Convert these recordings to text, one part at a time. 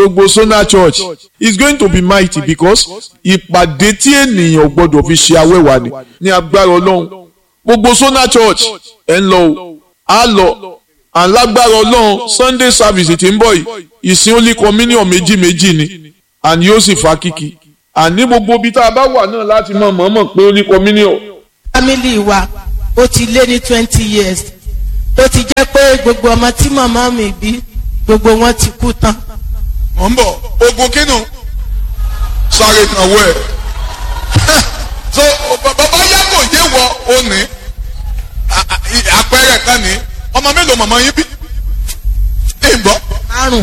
gbogbo Sona Church is going to be mighty because ìpàdé tí ènìyàn gbọdọ̀ fi ṣe awẹ́wà ni ní agbára ọlọ́run gbogbo Sona Church ẹ̀ ń lọ o á lọ alágbára ọlọ́run Sunday service tí ń bọ̀ yìí ìsìn only communion méjì méjì ni and yóò sì fa kíkì àní gbogbo ibi tá a bá wà náà láti mọ̀ mọ̀ọ́mọ̀ pé only communion. family wa ó ti lé ní twenty years ó ti jẹ́ pé gbogbo ọmọ tí màmá mi bí gbogbo wọn ti kú tán. mọ̀ ń bọ̀ ogun kínú sáré kan wọ ẹ̀ so bàbá yàgò yé wọ òní àpẹẹrẹ kan ní ọmọ mélòó màmá yín bí ìgbọ́. márùn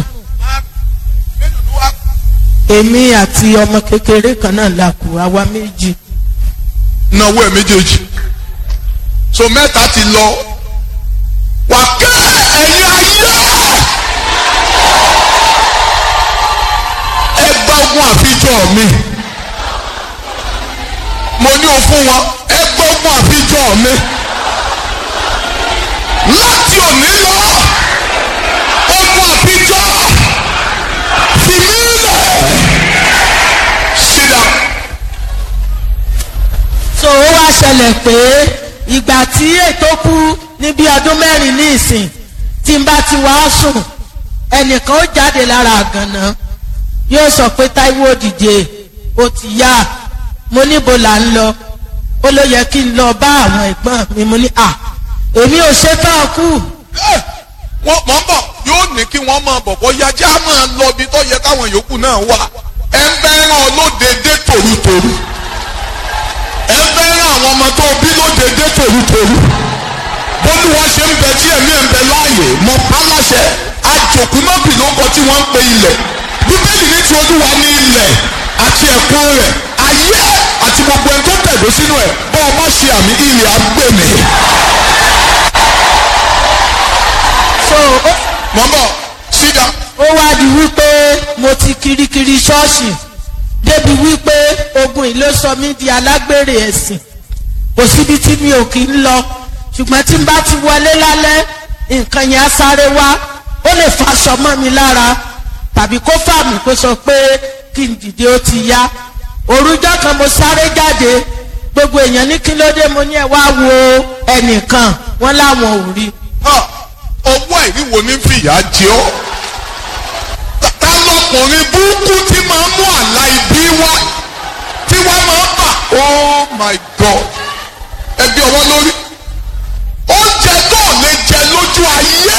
èmi àti ọmọ kékeré kan náà la kù àwa méjì. náwó ẹ̀ méjèèjì so mẹ́ta ti lọ wà ká ẹ̀yin ayé ẹ gba ogun àfijọ́ mi mo ní o fún wọn ẹ gba ogun àfijọ́ mi láti òní lọ ogun àfijọ́ fi mí lẹ̀ sit down. so ó wá ṣẹlẹ̀ pé ìgbà tí ètò kú ní bí ọdún mẹ́rin ní ìsìn tí n bá ti wá sùn ẹnìkan ó jáde lára àgànná yóò sọ pé Táíwò dìde ó ti yá mo níbo là ń lọ ó ló yẹ kí n lọ bá àwọn ẹ̀gbọ́n mi mo ní à èmi ò ṣe tán kú wọ́n mọ̀ ń bọ̀ yóò ní kí wọ́n máa bọ̀ bọ́ yájá máa lọ ibi tó yẹ káwọn yòókù náà wà ẹ ń fẹ́ràn olódede tòrútòrú ẹ ń fẹ́ràn àwọn ọmọ tó bí lódede tòrútòrú bólú wọn ṣe ń bẹ tí ẹ̀mí ẹ̀ ń bẹ láàyè mọ pálásẹ àjòkú mọ́bì ló kọ tí wọ́n ń pe ilẹ̀ bíbélì ní ti olúwa ní ilẹ̀ àti ẹ̀kún rẹ̀ ayé àti gbogbo ẹni tó tẹ̀dó sínú ẹ̀ bọ́ ọ má ṣe àmì ilẹ̀ agbèmí. so ó mọ̀ ń bọ̀ sídà. ó wá di wípé mo ti kirikiri ṣọ́ọ̀ṣì débi wípé ogun yìí ló sọ mí di alágbèrè ẹ̀sìn kò síbi tí mi ò kí ń lọ ṣùgbọ́n tí n bá ti wọlé lálẹ́ nǹkan yẹn á sáré wá ó lè faṣọ mọ́ mi lára tàbí kó fà mí kó sọ pé kí n dìde ó ti yá òrùjọ́ kan mo sáré jáde gbogbo èèyàn ní kí ló dé mo ní ẹ wá wo ẹnìkan wọn láwọn ò rí Ah, ọwọ́ ìríwo ní fìyà jẹ ọ́ Ta- ta lọkùnrin burúkú tí máa ń mú àlá ibi wá tí wọ́n máa ń bà oh my god ẹbí ọwọ́ lórí oúnjẹ tó ò lè jẹ lójú ayé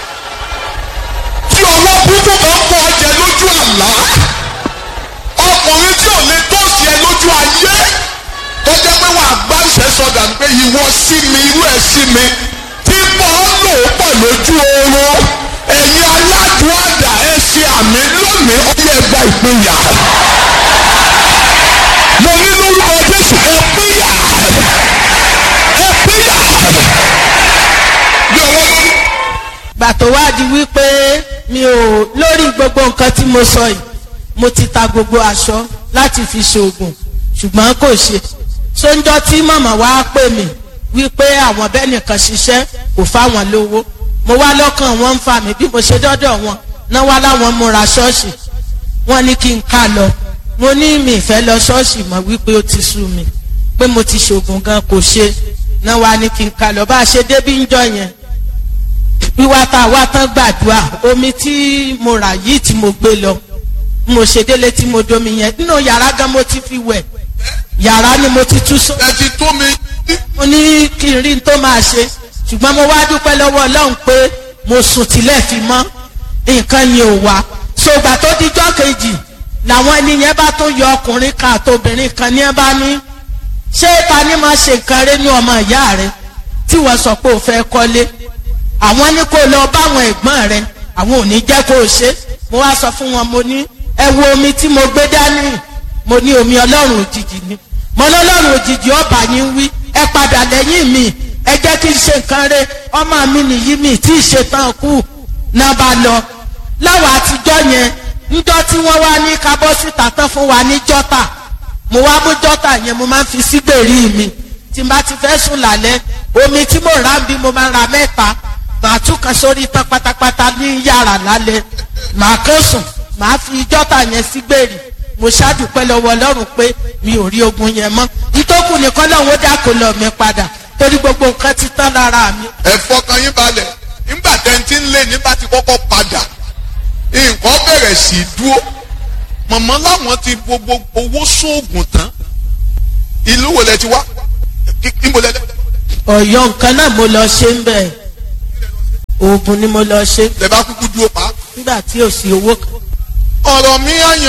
tí ọwọ́ burúkú kan kọ́ ọ jẹ lójú àlá ọkùnrin tí ò lè tọ́sí ẹ lójú ayé tó jẹ́ pé wàá gbá ìṣẹ́sọdà ní pé ìwọ sí mi irú ẹ̀ sí mi tí bọ́ọ̀ lò ó pọ̀ lójú oorun ẹ̀yin aládùúgbà ẹ ṣe àmì lónìí ó yẹ gba ìpínyà mo ní lórúkọ Jésù ẹ pínyà ẹ pínyà bí ọwọ́ lórí. gbà tó wá di wípé mi ò lórí gbogbo nǹkan tí mo sọ yìí mo ti ta gbogbo aṣọ láti fi ṣoògùn ṣùgbọ́n kò ṣe sóńjọ́ tí màmá wa pè mí wípé àwọn bẹ́ẹ̀ nìkan ṣiṣẹ́ kò fáwọn lówó mo wá lọ́kàn wọn ń fa mi bí mo ṣe dọ́dọ̀ wọn náà wá láwọn múra ṣọ́ọ̀ṣì wọ́n ní kí n ká lọ mo ní mi ìfẹ́ lọ ṣọ́ọ̀ṣì mọ̀ wípé ó ti sú mi pé mo ti ṣoògùn gan kò ṣe náà wá ní kí n ká lọ bá a ṣe débí ń jọ yẹn wíwá tá a wá tán gbàdúrà omi tí mo rà yìí tí mo gbé lọ mo ṣe délé tí mo domi yẹn nínú yàrá gan mo ti fi wẹ̀ yàrá ni mo ti tú sọ ẹ ti tó mi mo ní kí n rí n tó máa ṣe ṣùgbọ́n mo wá dúpẹ́ lọ́wọ́ ọlọ́run pé mo sùn tilẹ̀ fi mọ́ nǹkan yẹn ò wá ṣògbà tó dijọ́ kejì làwọn ẹni yẹn bá tún yọ ọkùnrin kan àtobìnrin kan ní ẹ bá ní ṣé ta ni máa ṣe nǹkan rẹ ní ọmọ ìyá rẹ tí wọ́n sọ pé ò fẹ́ kọ́lé àwọn ní kó lọ báwọn ẹ̀gbọ́n rẹ àwọn ò ní jẹ́ kó o ṣe mo wá sọ fún wọn mo ní ẹ wo omi tí mo gbé dání mo ní omi ọlọ́run òjijì ni mo ní ọlọ́run òjijì ọba yín wí ẹ padà lẹ́yìn mi ẹ jẹ́ kí n ṣe nǹkan rẹ ọmọ mi nìyí mi tí ì ṣe tán kú náà bá lọ láwọn àtijọ́ yẹn níjọ́ tí wọ́n wá ní kábọ́sìtà tán fún wa ní jọ́tà mo wá mú jọ́tà yẹn mo máa ń fi sígbèrí mi tí n bá ti fẹ́ sùn lálẹ́ omi tí mo rà ń bí mo máa ń ra mẹ́ta màá tún kan sórí tán pátápátá ní yàrá lálẹ́ màá kàn sùn màá fi jọ́tà yẹn sí gbèrè mo ṣàdúpẹ́ lọ́wọ́ ọlọ́run pé mi ò rí ogun yẹn mọ́ ìtókù nìkan lọ́hùn ó dákò lọ mi padà torí gbogbo nǹkan ti tán lára mi. ẹ fọkàn yín balẹ̀ nígbà tẹ́ntì ń lé nígbà tí kọ́kọ́ padà nǹkan bẹ̀rẹ̀ sí í dúró mọ̀mọ́ láwọn ti gbogbo owó sóògùn tán ìlú wo lẹ ti wá níbo lẹ lẹ ọ̀yọ́ nǹkan náà mo lọ ṣe ń bẹ̀ oògùn ni mo lọ ṣe lẹ bá kúkú dúró pa. nígbà tí ò sí owó kan. ọ̀rọ̀ mi àyàn